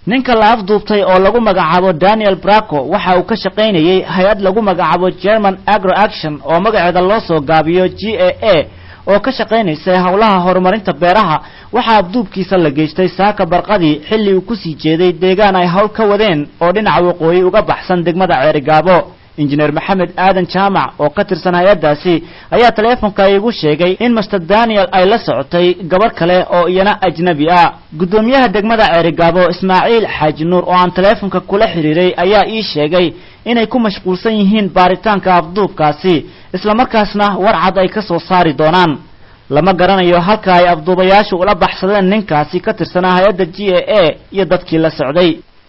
ninka la afduubtay oo lagu magacaabo daniel braco waxa uu ka shaqaynayey hay-ad lagu magacaabo german agro action oo magaceeda loo soo gaabiyo g a a oo ka shaqaynaysa howlaha horumarinta beeraha waxaa abduubkiisa la geystay saaka barqadii xilli uu kusii jeeday deegaan ay hawl ka wadeen oo dhinaca waqooyi uga baxsan degmada ceerigaabo injineer maxamed aadan jaamac oo ka tirsan hay-addaasi ayaa taleefonka iigu sheegay in master daniel ay la socotay gabarh kale oo iyana ajnabi ah guddoomiyaha degmada ceerigaabo ismaaciil xaaji nuur oo aan taleefonka kula xidhiiray ayaa ii sheegay inay ku mashquulsan yihiin baaritaanka afduubkaasi islamarkaasna warcad ay ka soo saari doonaan lama garanayo halka ay afduubayaashu ula baxsadeen ninkaasi ka tirsanaa hay-adda g a a iyo dadkii la socday